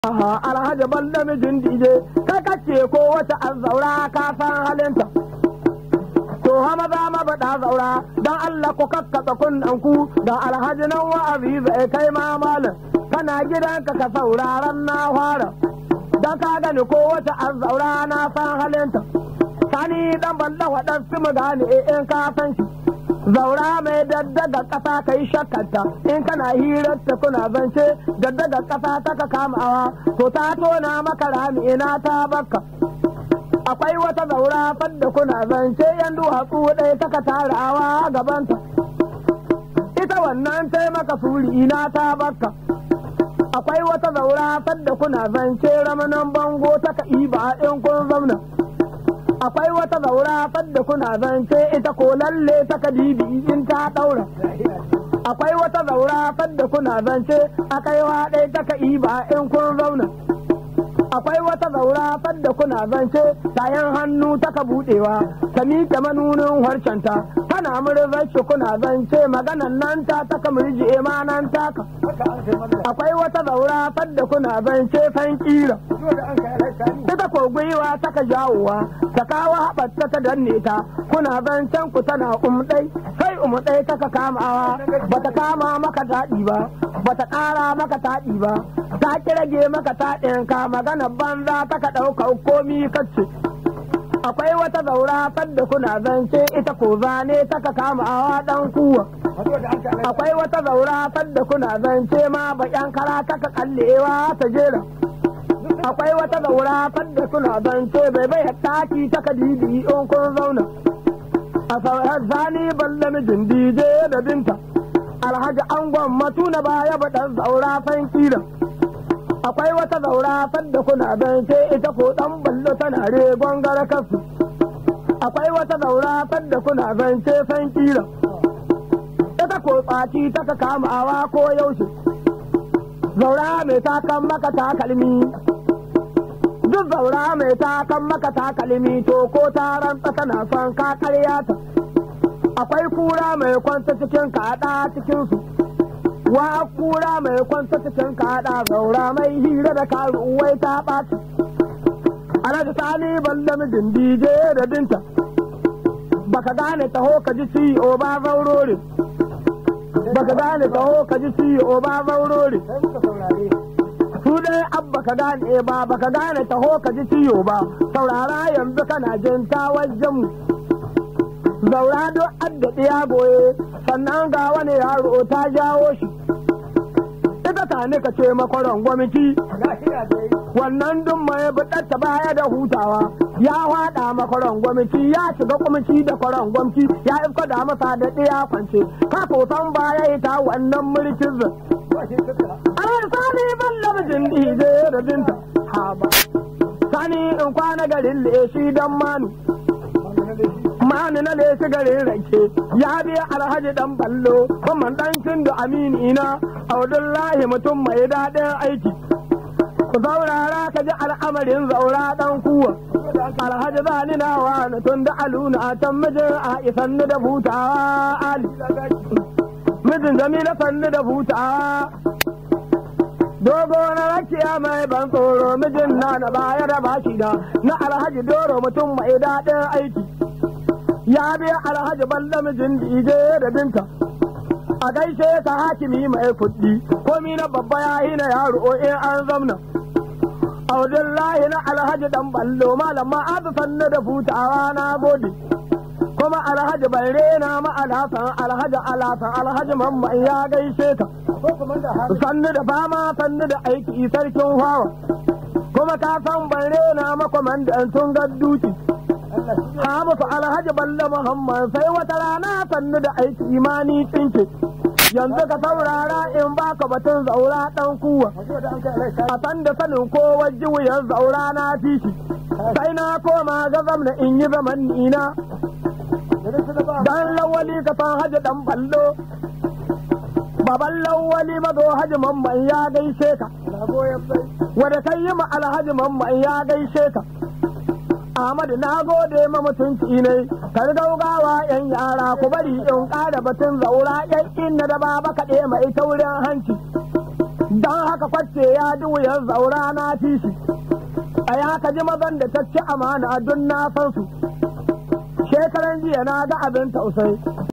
alhaji ban da mijin dije kai kace ko wata an zaura ka san halinta to hama za ma faɗa zaura dan Allah ku kakkatsa kunnen ku da alhaji nan wa'azi zai kai ma malam kana gidanka ka sauraron na fara dan ka gani ko wata an zaura na san halinta sani dan balla waɗansu mu gane in ka san shi zaura mai daddaga ƙasa ka yi shakkanta in kana hirar ta kuna zance daddaga ƙasa ta ka kamawa to ta tona maka rami ina ta baka akwai wata zaura fadda kuna zance yan duwatsu ɗaya ta ka tarawa gabanta ita wannan ta maka suri ina ta baka akwai wata zaura fadda kuna zance ramanan bango ta ka iba in kun zauna akwai wata zaura fadda kuna zance ita ko lalle ta kadibi in ta daura akwai wata zaura fadda kuna zance akaiwa ɗaya ta ka iba in kun zauna akwai wata zaura fadda kuna zance tayan hannu ta ka budewa ta miƙe manunin harcenta tana murzar shi kuna zance maganan nan ta ta ka murji nan taka akwai wata zaura fadda kuna zance fan kira ita ko gwiwa ta ka jawowa ta kawo haɓarta ta danne ta kuna zancen ku tana umɗai sai umɗai ta ka kamawa bata kama maka taɗi ba bata ƙara maka taɗi ba ta kirage maka taɗin ka magana banza ta ka ɗauka komi kacce akwai wata zaura fadda kuna zance ita ko zane ta ka kamawa ɗan kuwa akwai wata zaura fadda kuna zance ma baƙyan kara ta ka kallewa ta jera akwai wata zaura fadda kuna zance bai bai taki ta ka didi in kun zauna a sauran zani balle mijin dije da binta alhaji angon matuna baya baɗan zaura fan kira akwai wata zaura fadda kuna zance ita ko ɗan ballo tana regon gara kasu akwai wata zaura fadda kuna zance fan kira ita ko tsaci ta ka kamawa ko yaushe zaura mai takan maka takalmi duk zaura mai takan maka takalmi to ko ta rantsa tana son ka karya ta akwai kura mai kwanta cikin kaɗa cikinsu wa kura mai kwanta cikin kaɗa zaura mai hira da karuwai ta ɓata alhaji sani balle mijin dije da binta baka gane taho ka ji ciwo ba zaurore baka gane taho ka ji ciwo ba zaurore su dai abba ka gane ba baka gane taho ka ji ciwo ba saurara yanzu kana jin ta wajen mu zaura duk adda ya goye sannan ga wani yaro ta jawo shi ita ta ne ka ce makwaron gwamnati wannan duk mai buɗatta baya da hutawa ya haɗa makwaron gwamnati ya shiga kwamci da kwaron gwamnati ya ifka da masa da ɗaya kwance ka san baya ita wannan mulkin zai Ana sani ban lamjin dije da binta haba. Sani in kwana garin leshi dan manu. Mani na leshi garin rake ya biya alhaji dan ballo kuma dan da amini na Abdullahi mutum mai daɗin aiki. Ku zaurara ka ji al'amarin zaura dan kuwa. Alhaji zani na wani tun da aluna a can mijin a isan da hutawa Ali. mijin jamila sannu da hutawa dogo na rakiya mai ban tsoro mijin na na baya da bashi da na alhaji doro mutum mai daɗin aiki ya biya alhaji balla mijin dije da binta a gaishe ka hakimi mai kuɗi komi na babba ya yi na yaro in an zamna audillahi na alhaji dan ballo malama azu sannu da hutawa na gode kuma alhaji bai rena ma alhassan alhaji alhassan alhaji mamman ya gaishe ka sannu da fama sannu da aiki sarkin hawa kuma ka san bai rena ma kwamandan tun gadduci ha musu alhaji balle muhammad sai wata rana sannu da aiki imani tsinke yanzu ka saurara in baka batun zaura dan kuwa a san da sanin ko wajen wuyan zaura na fi shi sai na koma ga zamna in yi zaman nina dan lawali ka san haji dan ballo baban lawali mazo haji mamman ya gaishe ka wanda kai yi ma alhaji mamman ya gaishe ka Ahmadu na gode ma mutunci ne kar gaugawa yan yara ku bari in ƙara batun zaura yan inna da baba kaɗe mai taurin hanci don haka kwace ya ji wuyar zaura na ci shi a ya ka ji mazan da ta ci amana don na san su shekaran jiya na ga abin tausayi